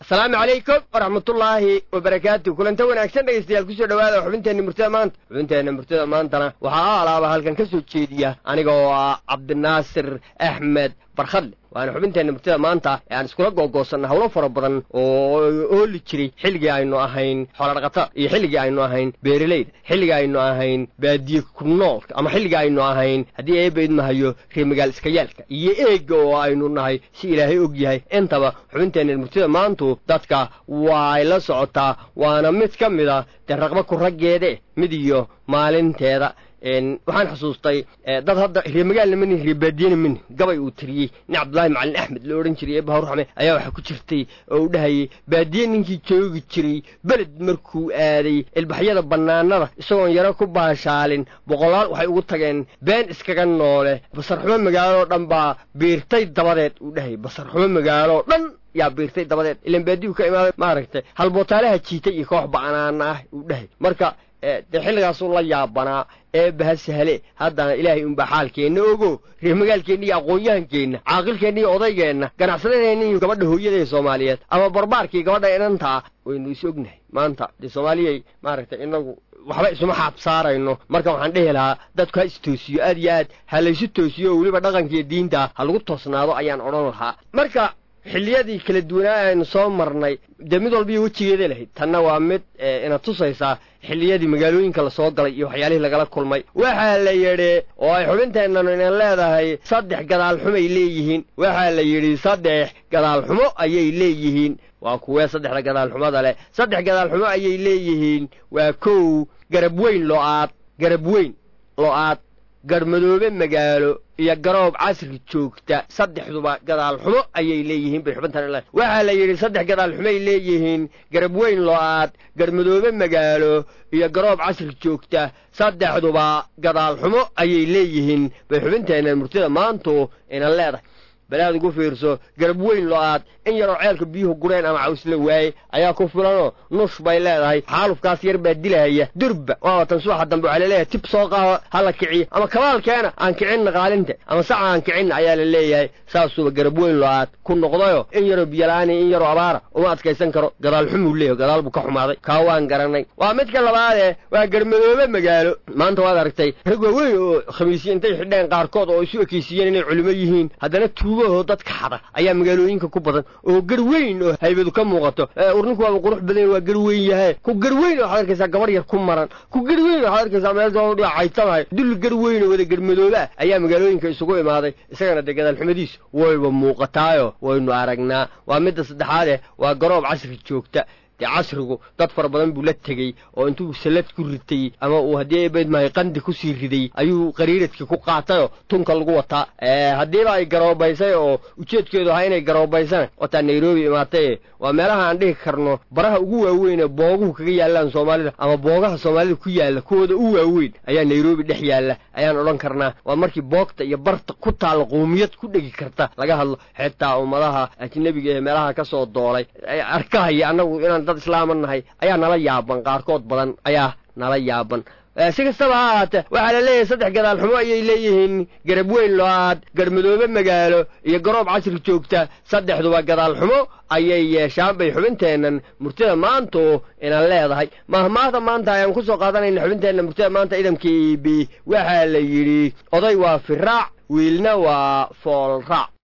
asalaamu calaykum waraxmatullaahi wabarakaatu kulanta wanaagsan dhegaystayaal kusoo dhawaada xubinteenna murtada maanta xubinteenna murtada maantana waxaa a alaaba halkan ka soo jeediya aniga oo ah cabdinaasir axmed barkhadle waana xubinteenna murtada maanta ee aan iskula googoosanna hawlo fara badan oo ooli jiray xilligii aynu ahayn xooladhaqatada iyo xilligii aynu ahayn beeralayda xilligii aynu ahayn baadiye ku noolka ama xilligii aynu ahayn haddii eebaydmahayo reemagaal iskayaalka iyo eega oo aynu nahay si ilaahay og yahay intaba xubinteenna murtada maantu dadka waay la socotaa waana mid ka mid a dee raqba ku raggeede mid iyo maalinteeda waxaan xusuustay dad hadda reemagaalna mani reebaadiyena mani gabay uu tiriyey nin cabdullaahi macalin axmed la odhan jiray eebahar raxme ayaa waxaa ku jirtay oo uu dhahayay baadiye ninkii joogi jiray beled markuu aaday ilbaxyada bannaanada isagoon yaro ku baashaalin boqolaal waxay ugu tageen been iskaga noole basarxumo magaaloo dhan baa biirtay dabadeed uu dhahayay basarxumo magaaloo dhan yaa biirtay dabadeed ilan baadiyu ka imaaday maaragtay halbootaalaha jiitay iyo koox ba'naana ah uu dhahay marka dee xilligaasuu la yaabanaa eebbaha sahle haddana ilaahay unbaa xaalkeenna ogo reermagaalkeenna iyo aqoon-yahankeenna caaqilkeenna iyo odaygeenna ganacsadadeenna iyo gabadha hooyada ee soomaaliyeed ama barbaarkii gabadha inantaa waynu is ognahay maanta dee soomaaliyay maaragtay inagu waxba isuma xaab saarayno marka waxaan dhehi lahaa dadku ha istoosiyo aad iyo aad ha laysu toosiyo oo weliba dhaqankiiyo diinta ha lagu toosnaado ayaan odhan lahaa marka xilliyadii kala duwanaa aynu soo marnay dee mid walba iyo wejigeeda lahayd tanna waa mid ina tusaysaa xilliyadii magaalooyinka lasoo galay iyo waxyaalihii lagala kulmay waxaa la yidhi oo ay xubinteennanu inan leedahay saddex gadaal xumay leeyihiin waxaa la yidhi saddex gadaal xumo ayay leeyihiin waa kuwee saddexda gadaal xumada leh saddex gadaal xumo ayay leeyihiin waa kow garab weyn lo-aad garab weyn lo-aad garmadoobe magaalo iyo garoob casri joogta saddexduba gadaal xumo ayay leeyihiin bay xubintan le waxaa la yidhi saddex gadaal xumay leeyihiin garab weyn lo-aad garmadoobe magaalo iyo garoob casri joogta saddexduba gadaal xumo ayay leeyihiin bay xubinteenna murtida maantu inan leedahay balaad ugu fiirso garab weyn lo-aad in yaroo ceelka biyuhu gureen ama cawsla waaye ayaa ku filanoo nush bay leedahay xaalufkaas yar baa dilahaya durba waaba tan subaxa dambe waxaa laleeyahay tib soo qaado ha la kiciyo ama kabaalkeena aan kicinna qaalinta ama saca aan kicinna ayaa la leeyahay saasuuba garab weyn lo-aad ku noqdayo in yaroo biyalaani in yaroo abaara uma adkaysan karo gadaal xumuu leeyahy gadaal buu ka xumaaday kaa waan garanay waa midka labaadee waa garmadoobe magaalo maanta waad aragtay rag waaweyn oo khamiisyo intay xidheen qaarkood oo isu ekeysiiyeen inay culimo yihiin haddana tuugahoo dadka xada ayaa magaalooyinka ku badan oo gar weyn oo haybadu ka muuqato urninku waaba qurux badan waa gar weyn yahay ku gar weyn waxaad arkaysaa gabar yar ku maran ku gar weyn waxaad arkaysaa meel caytamahay dul gar weyn oo wada garmadooba ayaa magaalooyinka isugu imaaday isagana dee gadaalxumadiisu wayba muuqataayo waynu aragnaa waa midda saddexaadeh waa garoob casri joogta dee casrigu dad fara badan buu la tegey oo intuu salad ku ritay ama uu haddii eebaydmahay qandi kusii riday ayuu qariiradkii ku qaatayoo tunka lagu wataa haddiiba ay garoobaysay oo ujeedkeedu ahaa inay garoobaysana wataa nairobi imaataye waa meelaha aan dhihi karno baraha ugu waaweyn ee booguhu kaga yaallaan soomaalida ama boogaha soomaalida ku yaalla kuwooda u waaweyn ayaa nairobi dhex yaalla ayaan odhan karnaa waa markii boogta iyo barta ku taalla quumiyad ku dhegi karta laga hadlo xitaa ummadaha ajnebiga ee meelaha ka soo doolay arkahaya annagu inaan dad islaama nahay ayaa nala yaaban qaarkood badan ayaa nala yaaban si kastaba ha ahaatee waxaa la leeyahay saddex gadaal xumo ayay leeyihiin garab weyn lo-aad garmadoobe magaalo iyo garoob casri joogta saddexduba gadaal xumo ayay yeeshaan bay xubinteennan murtida maantu inan leedahay mahmaahda maanta ayaan ku soo qaadanayna xubinteenna murtida maanta idamkii b waxaa la yidhi oday waa firaac wiilna waa foolraac